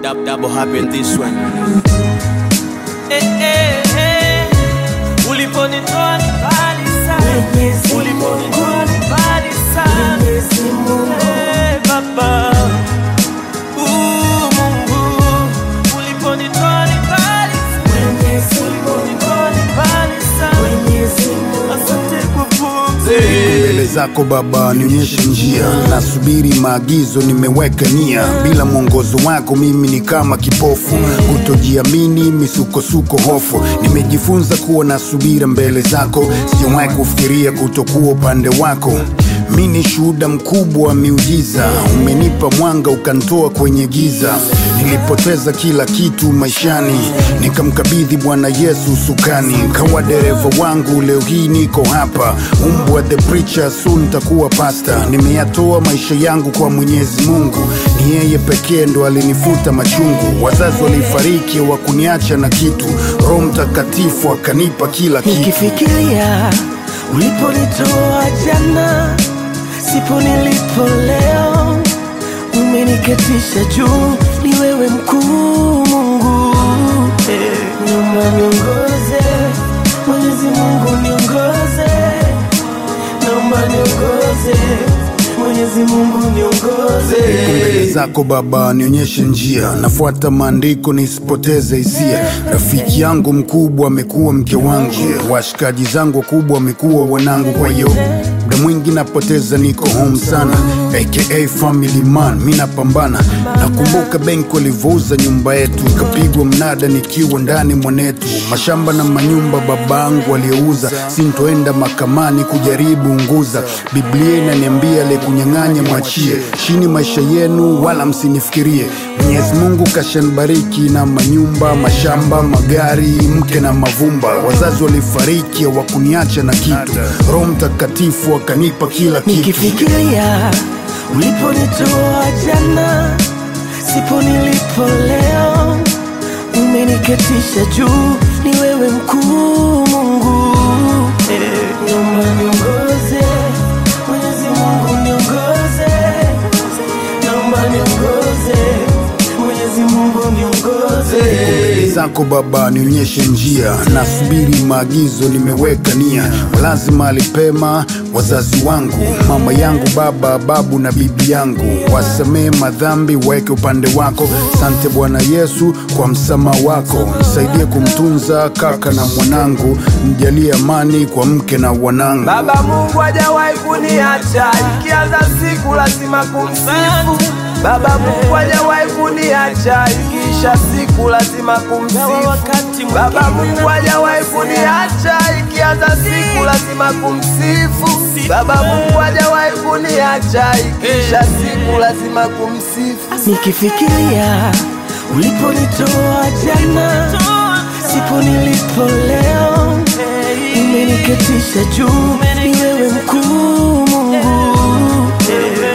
Dab, double happen this one. Eh, eh, eh. Uliponitoa ni mbali sana. Uliponitoa ni mbali sana. Eh, Baba. Uh, Mungu. Uliponitoa ni mbali sana. Uliponitoa ni mbali sana. Asante kwa pumzi. mbele zako Baba, nionyeshe njia, nasubiri maagizo, nimeweka nia. Bila mwongozo wako mimi ni kama kipofu, kutojiamini, misukosuko, hofu. Nimejifunza kuwa na subira mbele zako, sijawahi kufikiria kutokuwa upande wako. Mi ni shuhuda mkubwa wa miujiza, umenipa mwanga ukantoa kwenye giza. Nilipoteza kila kitu maishani, nikamkabidhi Bwana Yesu usukani, kawa dereva wangu. Leo hii niko hapa, umbwa the preacher, soon takuwa pasta. Nimeyatoa maisha yangu kwa Mwenyezi Mungu, ni yeye pekee ndo alinifuta machungu. Wazazi walifariki, wakuniacha na kitu, Roho Mtakatifu akanipa kila kitu. Nikifikiria uliponitoa jana, sipo nilipo leo, umeniketisha juu, ni wewe mkuu Mungu. Eh, Naomba niongoze, Mwenyezi Mungu niongoze, naomba niongoze, Mwenyezi Mungu niongoze. mbele zako Baba, nionyeshe njia, nafuata maandiko nisipoteze hisia. Rafiki yangu mkubwa amekuwa mke wangu, washikaji zangu wakubwa wamekuwa wanangu, kwa hiyo muda mwingi napoteza, niko home sana, aka family man, mi napambana. Nakumbuka benki walivyouza nyumba yetu, ikapigwa mnada nikiwa ndani mwanetu, mashamba na manyumba babangu aliyeuza, sintoenda mahakamani kujaribu unguza. Biblia inaniambia aliyekunyang'anya mwachie, chini maisha yenu wala msinifikirie. Mwenyezi Mungu kashanibariki na manyumba, mashamba, magari, mke na mavumba. Wazazi walifariki hawakuniacha na kitu, Roho Mtakatifu akanipa kila kitu. Nikifikiria uliponitoa jana, sipo nilipo leo, umeniketisha juu, ni wewe mkuu Mungu. Eh, Naomba niongoze, Mwenyezi Mungu niongoze, naomba niongoze, Mwenyezi Mungu niongoze. mbele zako Baba, nionyeshe njia, nasubiri maagizo, nimeweka nia. Lazima alipema wazazi wangu, mama yangu, baba, babu na bibi yangu, wasamee madhambi, weke upande wako. Sante Bwana Yesu kwa msamaha wako, nisaidie kumtunza kaka na mwanangu, mjalie amani kwa mke na wanangu. Baba Mungu hajawahi kuniacha, ikianza siku lazima kumsifu. Baba Mungu hajawahi kuniacha, ikiisha siku lazima kumsifu. Baba Mungu hajawahi kuniacha, ikianza siku lazima kumsifu. Baba Mungu hajawahi kuniacha, ikiisha siku lazima kumsifu. Nikifikiria uliponitoa jana, sipo nilipo leo, umeniketisha juu, ni wewe mkuu Mungu. Eh,